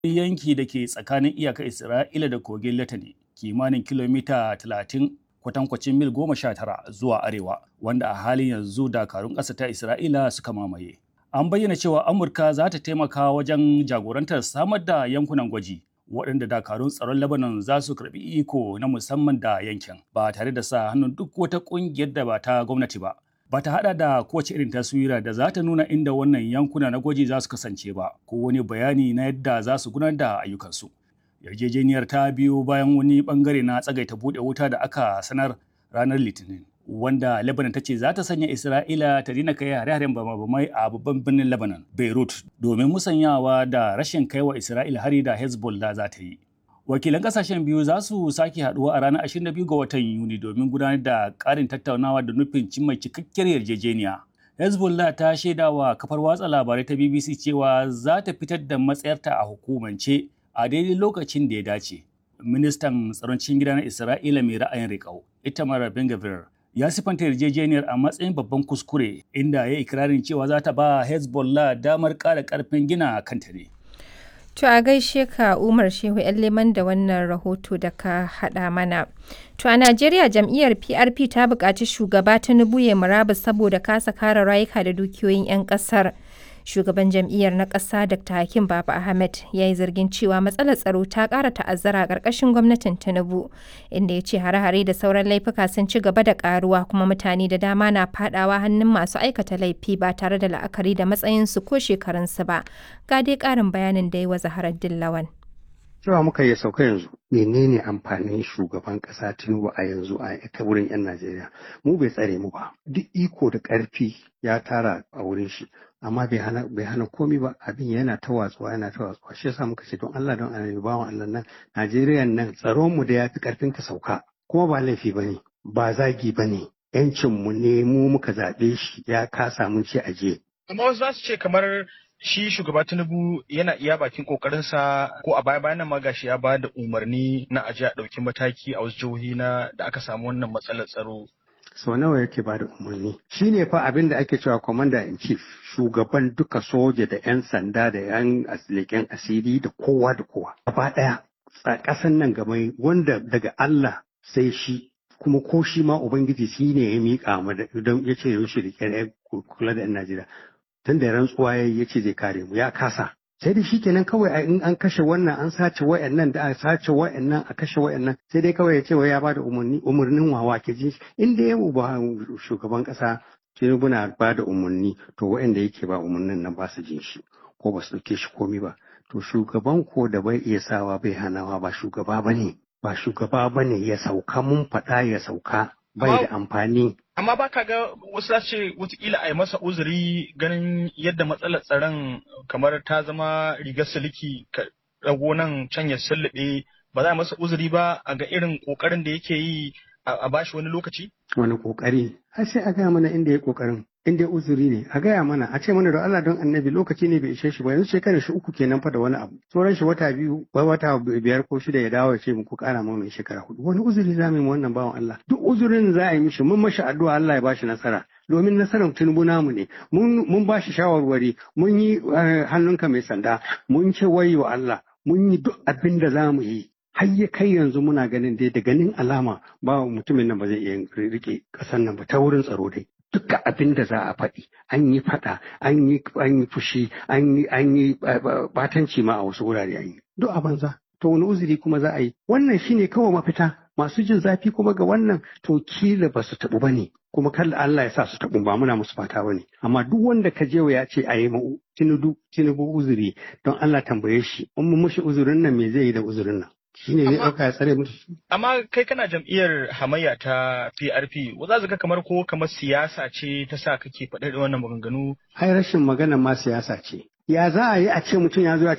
yanki da ke tsakanin iyakar Isra'ila da kogin Latani kimanin kilomita 30 kwatankwacin mil 19 zuwa arewa wanda a halin yanzu dakarun ƙasa ta Isra'ila suka mamaye. An bayyana cewa Amurka za ta taimaka wajen jagorantar samar da yankunan gwaji waɗanda dakarun tsaron Lebanon za su karɓi iko na musamman da yankin ba tare da sa hannun duk wata ƙungiyar da ba ta gwamnati ba. Ba ta haɗa da kowace irin taswira da za ta nuna inda wannan yankuna na gwaji za su kasance ba ko wani bayani na yadda za su gudanar da ayyukansu. Yarjejeniyar ta biyo bayan wani bangare na tsagaita buɗe wuta da aka sanar ranar Litinin. Wanda Lebanon ta ce za ta sanya Isra'ila ta dina kai hare-haren bama-bamai a babban birnin Lebanon, Beirut, domin musanyawa da rashin kaiwa Isra'ila hari da Hezbollah za ta yi. Wakilan kasashen biyu za su sake haduwa a ranar 22 ga watan Yuni domin gudanar da ƙarin tattaunawa da nufin cimma cikakkiyar yarjejeniya. Hezbollah ta shaidawa kafar watsa labarai ta BBC cewa za ta fitar da matsayarta a hukumance a daidai lokacin da ya dace. Ministan tsaron cikin gida na Isra'ila mai ra'ayin riƙau, Itamar Ben-Gvir, ya sifanta yarjejeniyar a matsayin babban kuskure inda ya ikirarin cewa za ta ba Hezbollah damar ƙara ƙarfin gina kanta ne. To a gaishe ka Umar Shehu ‘yan leman da wannan rahoto da ka haɗa mana. To a Najeriya jam'iyyar PRP ta buƙaci shugaba Tinubu ya murabus saboda kasa kare rayuka da dukiyoyin 'yan ƙasar. Shugaban jam'iyyar na ƙasa Dr. Hakim Baba Ahmed ya yi zargin cewa matsalar tsaro ta ƙara ta'azzara a ƙarƙashin gwamnatin Tinubu, inda ya ce hare-hare da sauran laifuka sun ci gaba da ƙaruwa kuma mutane da dama na faɗawa hannun masu aikata laifi ba tare da la'akari da matsayinsu ko shekarunsu ba. Ga dai ƙarin bayanin da ya wa Zaharar Dillawan. cewa muka yi sauka yanzu menene amfanin shugaban kasa tinubu a yanzu a ta wurin yan najeriya mu bai tsare mu ba duk iko da karfi ya tara a wurin shi amma bai hana bai hana komi ba abin yana ta watsuwa yana ta watsuwa shi yasa muka ce don Allah don annabi bawan Allah nan Najeriya nan tsaron mu da yafi karfin ka sauka kuma ba laifi bane ba zagi bane yancin mu ne mu muka zabe shi ya kasa mun ce aje amma wasu za su ce kamar shi shugaba tinubu yana iya bakin kokarinsa ko a baya bayan ma gashi ya ba da umarni na aje a ɗauki mataki a wasu jihohi na da aka samu wannan matsalar tsaro sau nawa yake ba da umarni shi ne fa abin da ake cewa commander in chief shugaban duka soja da 'yan sanda da 'yan leƙen asiri da kowa da kowa gaba ɗaya ƙasan nan gaba wanda daga Allah sai shi kuma ko shi ma ubangiji shi ne ya miƙa mu don ya ce yaushe da kula da 'yan Najeriya tun da rantsuwa ya ya ce zai kare mu ya kasa sai dai shikenan kawai in an kashe wannan an sace wayannan da a sace wayannan a kashe wayannan sai dai kawai ya ce wai ya bada umarni umarnin wawa ke ji in da yau ba shugaban kasa Tinubu na ba da umarni to wayanda yake ba umarnin nan ba su jin shi ko ba su dauke shi komi ba to shugaban ko da bai iya sawa bai hanawa ba shugaba bane ba shugaba bane ya sauka mun faɗa ya sauka bai da amfani amma ba ka ga wasu za ce watakila a yi masa uzuri ganin yadda matsalar tsaron kamar ta zama rigar siliki ka rago nan can ya sullube ba za a masa uzuri ba a ga irin kokarin da yake yi a bashi wani lokaci? Wani kokari? Har sai a gaya mana inda ya kokarin. Inda uzuri ne, a gaya mana, a ce mana da Allah don annabi lokaci ne bai ishe shi ba, yanzu shekarar shi uku kenan fa da wani abu. Sauran shi wata biyu, wata biyar ko shida ya dawo ya ce mu ku kara mu mai shekara hudu. Wani uzuri za mu yi wannan bawan Allah. Duk uzurin za a yi mishi mun mashi addu'a Allah ya bashi nasara. domin nasarar tinubu namu ne mun ba shi shawarwari mun yi hannunka mai sanda mun ce wayo Allah mun yi duk abin da za mu yi har ya kai yanzu muna ganin dai da ganin alama ba mutumin nan ba zai iya rike ƙasar nan ba ta wurin tsaro dai duka abin da za a faɗi an yi faɗa an yi an yi fushi an yi an yi batanci ma a wasu wurare an yi duk a banza to wani uzuri kuma za a yi wannan shine kawai mafita masu jin zafi kuma ga wannan to kila ba su taɓu ba ne kuma kalla Allah ya sa su taɓu ba muna musu fata ba ne amma duk wanda ka je ya ce a yi tinubu tinubu uzuri don Allah tambaye shi in mun mushi uzurin nan me zai yi da uzurin nan shi ne ɗauka ya tsare mutu. Amma kai kana jam'iyyar hamayya ta PRP, za su ga kamar ko kamar siyasa ce ta sa kake faɗa da wannan maganganu? Ai rashin magana ma siyasa ce. Ya za a yi a ce mutum ya zo ya